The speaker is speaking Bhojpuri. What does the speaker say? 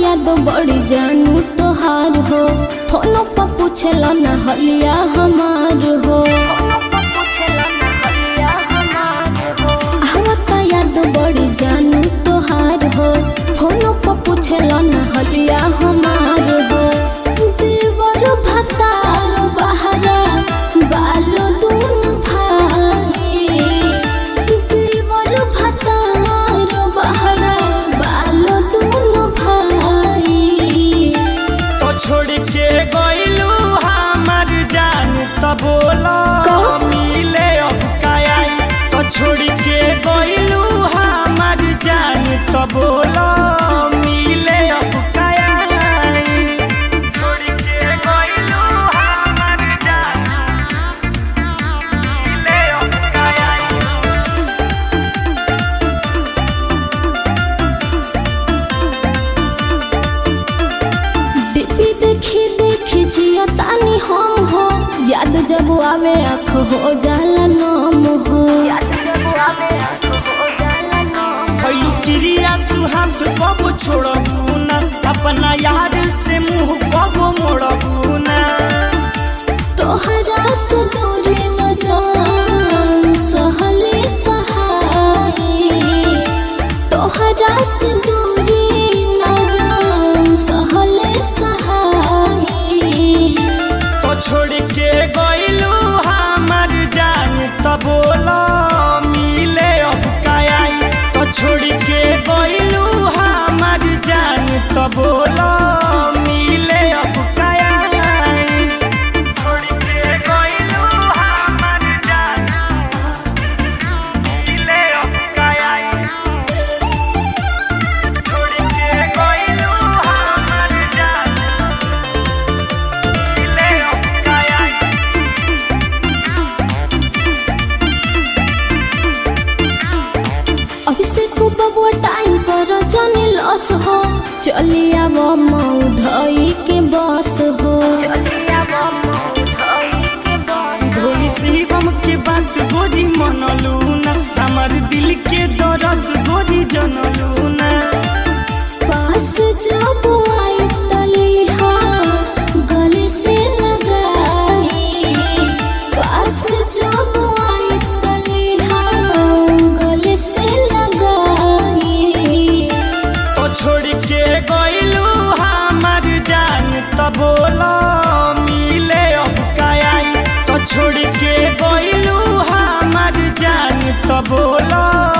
याद बड़ी जानू तोहार हो फोनो पर पूछला ना हलिया हमार हो आवता याद बड़ी जानू तोहार हो फोनो पर पूछला ना हलिया हमार हो देवर भतार बहरा बालो दून भाई देवर भतार बहरा बालो दून भाई तो छोड़ के गइलू हमार जान त बोला का? मिले अब काई तो छोड़ के गइलू हमार जान त बोला मिले अब काई छोड़ के गइलू हमार जान मिले अब काई डीपी देखी देखी जिया तानी हम हो याद जब आवे आँख हो जाला नाम हो भइलू क्रिया तू हाथ कब छोड़बू ना अपना यार से मुंह कब मोड़बू ना तोहरा से दूरी न जान सहले सहाई तोहरा से दूरी न जान सहले सहाई तो छोड़ के गइलू हमार जान त बोला मिले अब काई तो छोड़ के गइलू हमार जान त बोला मिले अब काई छोड़ के गइलू हमार जान मिले अब काई छोड़ के गइलू हमार जान मिले अब काई अभिषेक बबुआ टाइम पर जाने लॉस हो चली आव मऊ धई के बस हो धोनी शिवम के बात गोरी मनलू ना हमार दिल के दर्द गोरी जनलू ना पास जब आई तलिहा गले से लगाई पास जब आई तलिहा गले से लगाई तो छोड़ के गइलू हमार जान त बोला मिले अब काई तो छोड़ के गइलू हमार जान त बोला